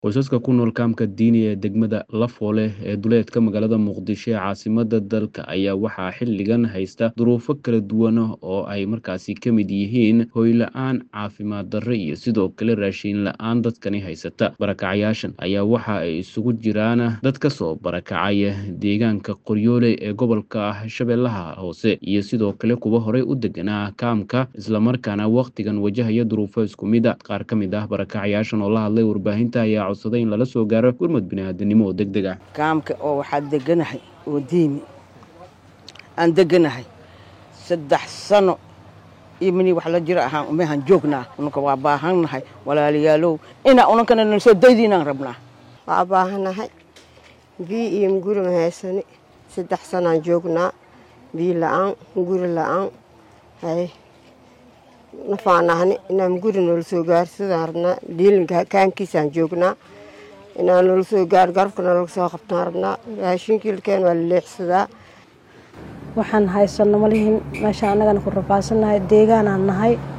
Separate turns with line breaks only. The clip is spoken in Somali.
Qoysaska ku nool kaamka Diini ee degmada Lafoole ee duleedka magaalada Muqdisho ee caasimadda dalka ayaa waxaa xilligan haysta duruufo kala duwan oo ay markaasi ka mid yihiin hoy la'aan, caafimaad darro iyo sidoo kale raashin la'aan dadkani haysata. Barakacayaashan ayaa waxa ay isugu jiraan dad ka soo barakacaya deegaanka Qoryoole ee gobolka Shabeellaha Hoose iyo sidoo kale kuwa horey u deganaa kaamka islamarkaana waqtigan wajahaya duruufo isku mid ah. Qaar ka mid ah barakacayaashan oo la hadlay warbaahinta ayaa codsaday in lala soo gaaro gurmad bini'aadanimo oo degdeg ah.
kaamka oo waxaa deganahay oo diimi aan deganahay saddex sano iyo mini wax la jiro ahaan umehan joognaa ununka waa baahannahay walaalayaalow inaa unankana nala soo daydiinaan rabnaa
waa baahanahay biyo iyo guri ma haysani saddex sanaan joognaa biyo la-aan guri la-aan hay nafaanahni inaan guri noola soo gaarsadaan rabnaa dhiilinka kaankiisaan joognaa inaan noola soo gaar garabka noolaga soo qabtaan rabnaa raashinkiilkeen waa la leexsadaa
waxaan haysano malihin meesha annagana ku rafaadsannahay deegaanaan nahay